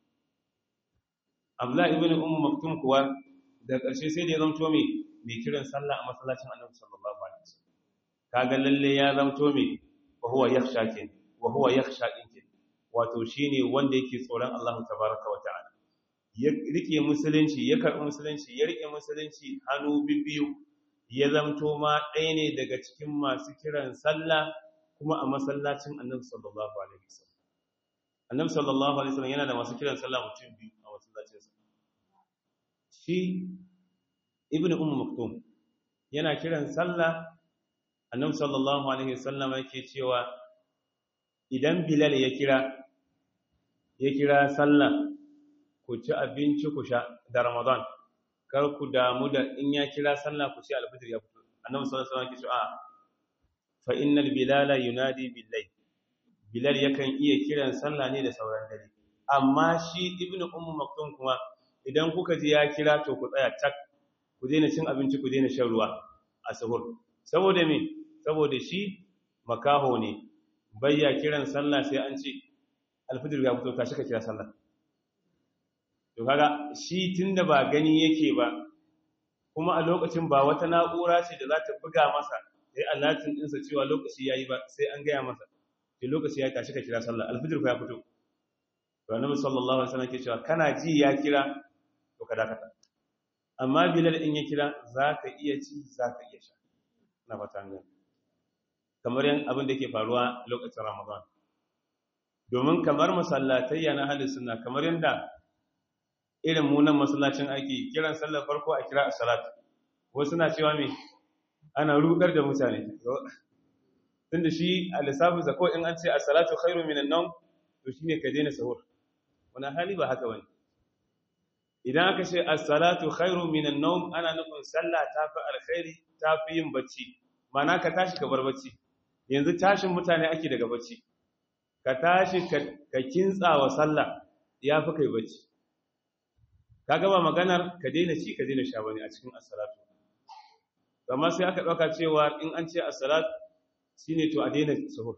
Abdullah ibn Umm Maktum kuwa da ƙarshe sai da ya zamto mai mai kiran sallah a masallacin Annabi sallallahu alaihi wasallam kaga lalle ya zamto mai wa huwa yakhsha kin wa huwa yakhsha din wato shine wanda yake tsoron Allah tabaraka wa ta'ala ya rike musulunci ya karɓi musulunci ya rike musulunci hannu bibbiyu ya zamto ma ɗaya ne daga cikin masu kiran sallah kuma a masallacin Annabi sallallahu alaihi wasallam Annabi sallallahu alaihi wasallam yana da masu kiran sallah mutum biyu a masallacinsa shi ibnu ummu maktum yana kiran sallah Annabi sallallahu alaihi wasallam yake cewa idan Bilal ya kira ya kira sallah ku ci abinci ku sha da Ramadan kar ku damu da in ya kira sallah ku ci alfitr ya fito Annabi sallallahu alaihi wasallam yake cewa fa innal bilala yunadi billahi bilal yakan iya kiran sallah ne da sauran dare amma shi ibnu ummu maktum kuma idan kuka ji ya kira to ku tsaya tak ku daina cin abinci ku daina shan ruwa a sahur saboda me saboda shi makaho ne bayya kiran sallah sai an ce alfijir ya fito tashi ka kira sallah to kaga shi tunda ba gani yake ba kuma a lokacin ba wata na'ura ce da za ta buga masa sai allatin ɗinsa cewa lokaci ya yi ba sai an gaya masa ke lokaci ya tashi ka kira sallah alfijir ya fito to annabi sallallahu alaihi wasallam ke cewa kana ji ya kira to ka dakata amma bilal in ya kira zaka iya ci zaka iya sha na fata an gani kamar yan abin da ke faruwa lokacin ramadan domin kamar masallatayya na halin sunna kamar yanda irin munan masallacin aiki kiran sallar farko a kira as-salat wasu na cewa me ana rudar da mutane tunda shi a lissafin zako in an ce as-salatu khairu minan nawm to shine ka daina sahur wani hali ba haka bane idan aka ce as-salatu khairu minan nawm ana nufin sallah tafi alkhairi tafi yin bacci mana ka tashi ka bar bacci yanzu tashin mutane ake daga bacci ka tashi ka kintsa wa sallah yafi kai bacci kaga ba maganar ka daina ci ka daina sha bane a cikin as-salatu amma sai aka dauka cewa in an ce as-salat shine to a daina sahur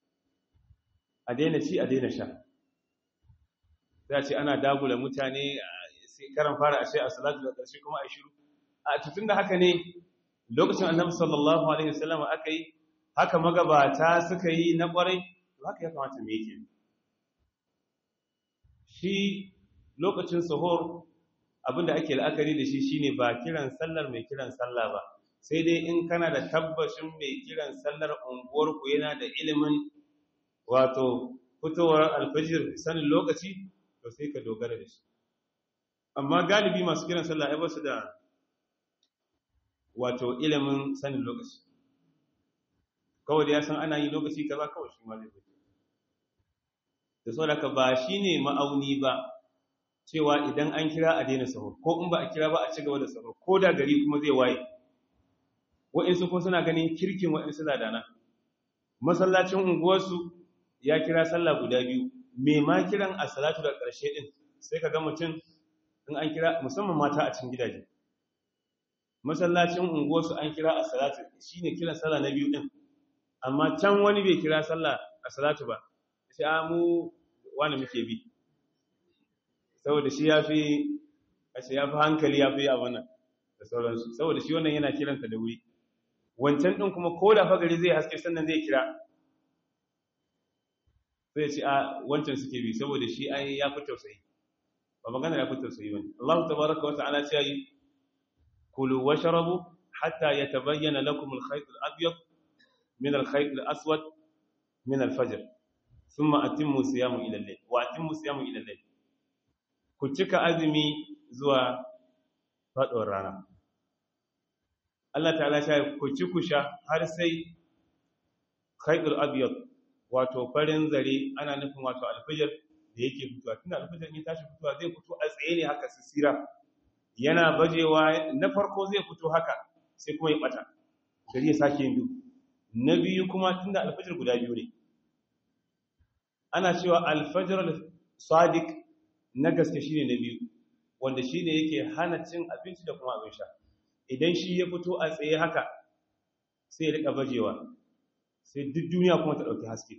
a daina ci a daina sha sai a ce ana dagula mutane sai karan fara ashe as-salatu da karshe kuma ai shiru a tutun da haka ne lokacin annabi sallallahu alaihi wasallam aka yi haka magabata suka yi na kwarai to haka ya kamata me yake shi lokacin sahur abinda ake la'akari da shi shine ba kiran sallar mai kiran sallah ba sai dai in kana da tabbashin mai kiran sallar unguwarku yana da ilimin wato fitowar alfajir sanin lokaci to sai ka dogara da shi amma galibi masu kiran sallah ai basu da wato ilimin sanin lokaci kawai da ya san ana yi lokaci kaza kawai shi ma zai fito da saboda ka ba shine ma'auni ba cewa idan an kira a daina sahur ko in ba a kira ba a ci gaba da sahur ko da gari kuma zai waye wa'insu ko suna ganin kirkin wa'insu ladana masallacin unguwarsu ya kira sallah guda biyu me ma kiran a salatu da ƙarshe din sai ka ga mutum in an kira musamman mata a cikin gidaje masallacin unguwarsu an kira a salatu shine kiran sallah na biyu din amma can wani bai kira sallah a salatu ba sai a mu wani muke bi saboda shi ya fi ya fi hankali ya fi abin nan da sauransu saboda shi wannan yana kiranta da wuri wancan din kuma ko da fagari zai haske sannan zai kira sai ce a wancan suke bi saboda shi ai ya fi tausayi ba magana ya fi tausayi bane Allah tabaraka wa ta'ala ce yi kulu washrabu hatta yatabayyana lakum al-khayt al-abyad min al-khayt al-aswad min al-fajr thumma atimmu siyamu ila al-layl wa atimmu siyamu ila al-layl ku cika azumi zuwa faɗuwar rana Allah ta'ala sha ku ci ku sha har sai khaydul abyad wato farin zare ana nufin wato alfajir da yake fitowa tunda alfajir ne tashi fitowa zai fito a tsaye ne haka sisira yana bajewa na farko zai fito haka sai kuma ya bata gari ya sake yin duk na biyu kuma tunda alfajir guda biyu ne ana cewa alfajir sadiq na gaske shine na biyu wanda shine yake hana cin abinci da kuma abin sha idan shi ya fito a tsaye haka sai ya rika bajewa sai duk duniya kuma ta dauki haske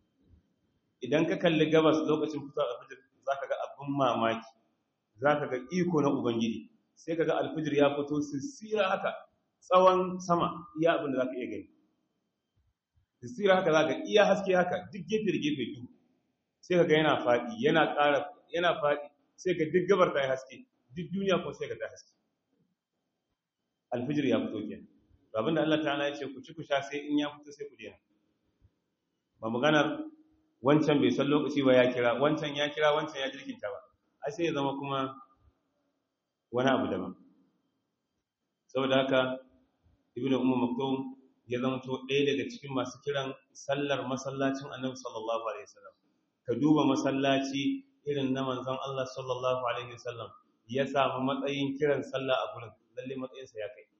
idan ka kalli gabas lokacin fitowar alfijir zaka ga abin mamaki zaka ga iko na ubangiji sai kaga alfijir ya fito sissira haka tsawon sama iya abin da zaka iya gani sissira haka zaka iya haske haka duk gefe da gefe duk sai kaga yana fadi yana ƙara yana fadi sai ka duk gabar ta yi haske duk duniya kuma sai ka ta haske alfijir ya fito kenan to abinda Allah ta'ala ya ce ku ci ku sha sai in ya fito sai ku daina ba maganar wancan bai san lokaci ba ya kira wancan ya kira wancan ya jirkinta ba ai sai ya zama kuma wani abu daban saboda haka ibnu ummu maktum ya zama to ɗaya daga cikin masu kiran sallar masallacin annabi sallallahu alaihi wasallam ka duba masallaci irin na manzon Allah sallallahu alaihi wasallam ya samu matsayin kiran sallah a gurin lalle matsayinsa ya kai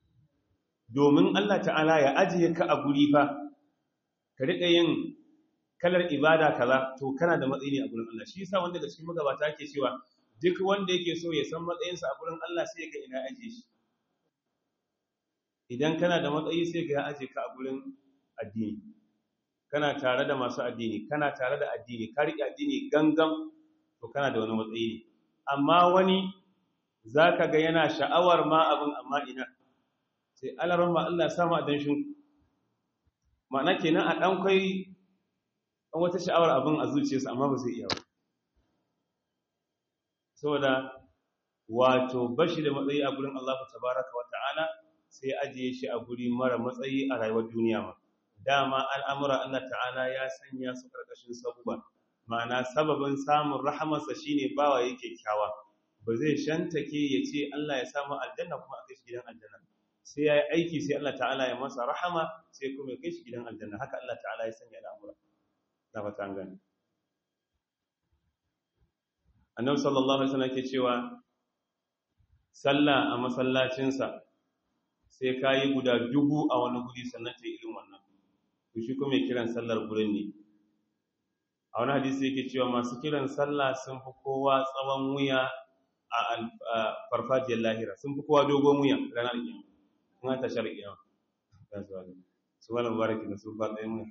domin Allah ta'ala ya ajiye ka a guri fa ka riƙa yin kalar ibada kaza to kana da matsayi ne a gurin Allah shi yasa wanda da cikin magabata ke cewa duk wanda yake so ya san matsayinsa a gurin Allah sai ga ina ajiye shi idan kana da matsayi sai ga ya ajiye ka a gurin addini kana tare da masu addini kana tare da addini ka riƙe addini gangan to kana da wani matsayi ne amma wani zaka ga yana sha'awar ma abin amma ina sai alaran ma Allah samu a danshin ma'ana kenan a ɗan kai an wata sha'awar abin a zuciyarsa amma ba zai iya ba saboda wato bashi da matsayi a gurin Allah tabaraka wa ta'ala sai ajiye shi a guri mara matsayi a rayuwar duniya ma dama al'amura Allah ta'ala ya sanya su karkashin sabuwa ma'ana sababin samun rahamarsa shine bawa yake kyawa ba zai shantake ya ce Allah ya samu aljanna kuma a kai shi gidan aljanna sai ya yi aiki sai Allah ta'ala ya masa rahama sai kuma ya kai shi gidan aljanna haka Allah ta'ala ya sanya al'amura na fata an gani annabi sallallahu alaihi wasallam ke cewa sallah a masallacinsa sai kayi guda dubu a wani guri sannan ta irin wannan to shi kuma kiran sallar gurin ne a wani hadisi yake cewa masu kiran sallah sun fi kowa tsawon wuya a farfajiyar lahira sun fi kowa dogon wuya ranar kiyama kuma ta shar kiyama su wani mubaraki da sun faɗa yin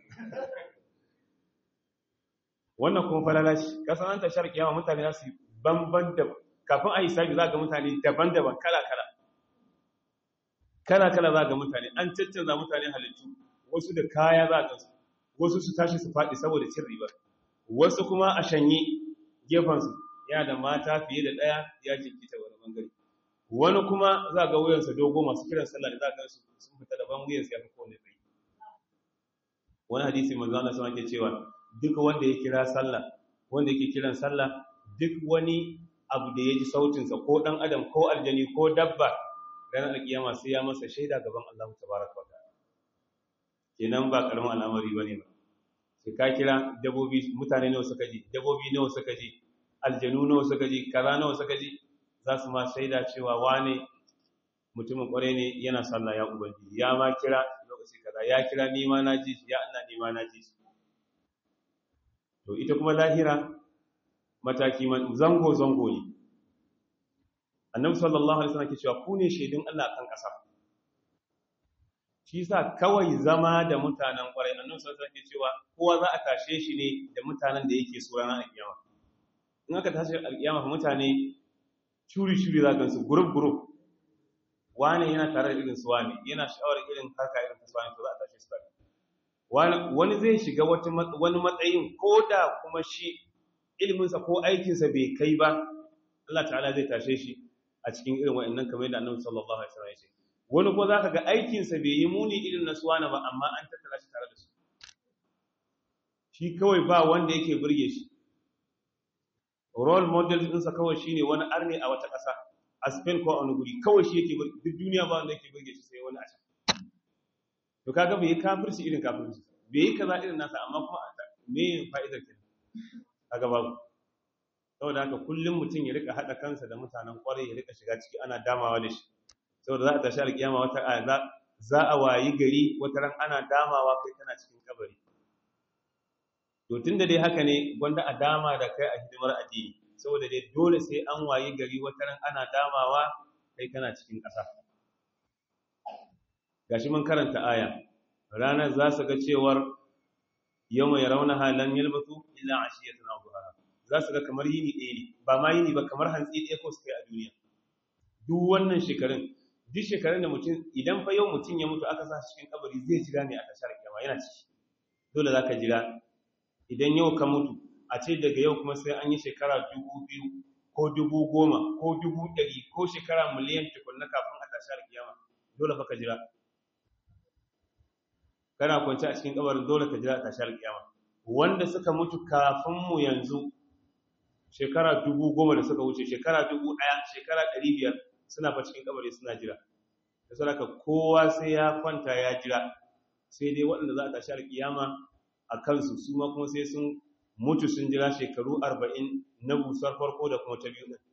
wannan kuma falala shi kasan an tashar kiyama mutane za su banban da kafin a yi sabi za ga mutane daban-daban kala-kala kala-kala za ga mutane an caccanza mutane halittu wasu da kaya za ga su wasu su tashi su faɗi saboda cin riba wasu kuma a shanye gefensu yana da mata fiye da ɗaya ya jinkita wani bangare wani kuma za ga wuyansa dogo masu kiran sallah da za ga su sun fita daban wuyansa ya fi kowane tsayi wani hadisi manzo Allah sama ke cewa duk wanda ya kira sallah wanda yake kiran sallah duk wani abu da ya ji sautinsa ko ɗan adam ko aljani ko dabba ranar alkiyama sai ya masa shaida gaban Allah tabaraka wa ta'ala kenan ba karamin al'amari bane ba sai ka kira dabobi mutane nawa suka ji dabobi nawa suka ji aljanu nawa suka ji kaza nawa suka ji za su ma shaida cewa wane mutumin kware ne yana sallah ya ubangiji ya ma kira lokaci kaza ya kira ni ma na ji ya Allah ni ma na ji to ita kuma lahira mataki zango-zango ne annabi sallallahu alaihi wasallam ke cewa ku ne shaidun Allah kan ƙasa shi yasa kawai zama da mutanen ƙwarai annabi sallallahu alaihi wasallam ke cewa kowa za a tashe shi ne da mutanen da yake so ranar alkiyama in aka tashi alkiyama fa mutane shuri shuri za gansu group group wani yana tare da irin su wani yana sha'awar irin haka irin su wani to za a tashi su tare wani zai shiga wani matsayin ko da kuma shi ilminsa ko aikinsa bai kai ba Allah ta'ala zai tashe shi a cikin irin wa'annan kamar yadda annabi sallallahu alaihi wasallam ya ce wani ko zaka ga aikinsa bai yi muni irin na suwana ba amma an tattara shi tare da su shi kawai ba wanda yake burge shi role model ɗinsa kawai shine wani arne a wata ƙasa a Spain ko a wani guri kawai shi yake duk duniya ba wanda yake burge shi sai wani a can to kaga bai yi kafirci irin kafirci bai yi kaza irin nasa amma kuma me fa'idar ke kaga babu saboda haka kullum mutum ya rika hada kansa da mutanen kwarai ya rika shiga ciki ana damawa da shi saboda za a tashi alkiyama wata za za a wayi gari wata ran ana damawa kai kana cikin kabari to tunda dai haka ne gwanda a dama da kai a hidimar addini saboda dai dole sai an wayi gari wata ran ana damawa kai kana cikin ƙasa gashi mun karanta aya ranar za su ga cewar yau mai rauna halan yalbatu illa ashiyatan aw duha za su ga kamar yini ɗaya ne ba ma yini ba kamar hantsi ɗaya ko suka yi a duniya duk wannan shekarun duk shekarun da mutum idan fa yau mutum ya mutu aka sa shi cikin kabari zai jira ne a tashar kiyama yana ciki dole za ka jira idan yau ka mutu a ce daga yau kuma sai an yi shekara dubu biyu ko dubu goma ko dubu ɗari ko shekara miliyan tukunna kafin a tashar kiyama dole fa ka jira kana kwanci a cikin kabarin dole ka jira tashar kiyama wanda suka mutu kafin mu yanzu shekara dubu goma da suka wuce shekara dubu ɗaya shekara ɗari biyar suna fa cikin kabari suna jira da saraka kowa sai ya kwanta ya jira sai dai waɗanda za a tashi alkiyama a kansu su ma kuma sai sun mutu sun jira shekaru arba'in na busar farko da kuma ta biyu ɗin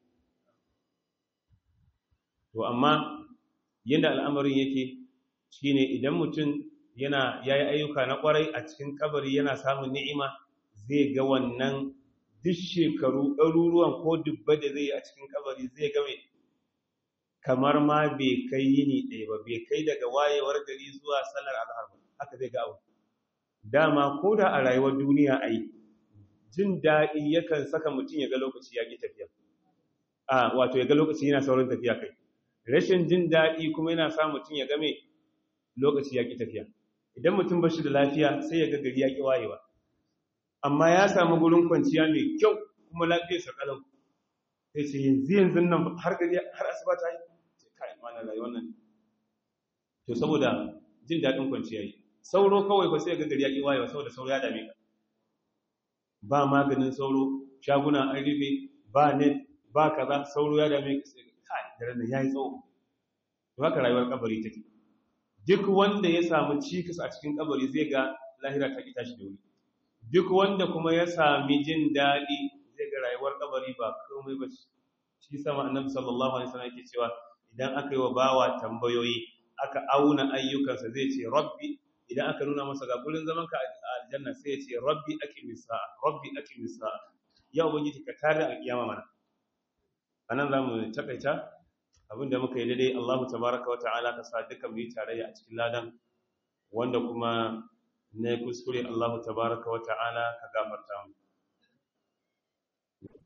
to amma yadda al'amarin yake shine idan mutum yana yayi ayyuka na kwarai a cikin kabari yana samun ni'ima zai ga wannan duk shekaru ɗaruruwan ko dubba da zai yi a cikin kabari zai ga mai kamar ma bai kai yini ɗaya ba bai kai daga wayewar gari zuwa sallar azhar ba haka zai ga abu dama ko da a rayuwar duniya ai jin daɗi yakan saka mutum ya ga lokaci ya ƙi tafiya a wato ya ga lokaci yana saurin tafiya kai rashin jin daɗi kuma yana sa mutum ya ga mai lokaci ya ƙi tafiya idan mutum ba shi da lafiya sai ya ga gari ya ƙi wayewa amma ya samu gurin kwanciya mai kyau kuma lafiyarsa kalau sai ce yanzu yanzu nan har gari har asuba ta yi ce kai wannan rayuwar nan to saboda jin daɗin kwanciya yi sauro kawai ba sai ga gari ya ƙi wayewa saboda sauro ya dame ka ba maganin sauro shaguna an rufe ba net ba kaza sauro ya dame ka sai kai daren nan yayi tsawo to haka rayuwar kabari take duk wanda ya samu cikas a cikin kabari zai ga lahira ta ki tashi da wuri duk wanda kuma ya sami jin daɗi zai ga rayuwar kabari ba komai ba shi sama annabi sallallahu alaihi wasallam yake cewa idan aka yi wa bawa tambayoyi aka auna ayyukansa zai ce rabbi idan aka nuna masa ga gurin zaman ka a aljanna sai ya ce rabbi aqimis sa'a rabbi aqimis sa'a ya ubangiji ka tare alkiyama mana anan zamu takaita abinda muka yi daidai Allahu tabaraka wa ta'ala ka sa duka mu yi tarayya a cikin ladan wanda kuma na kuskure Allahu tabaraka wa ta'ala ka gafarta mu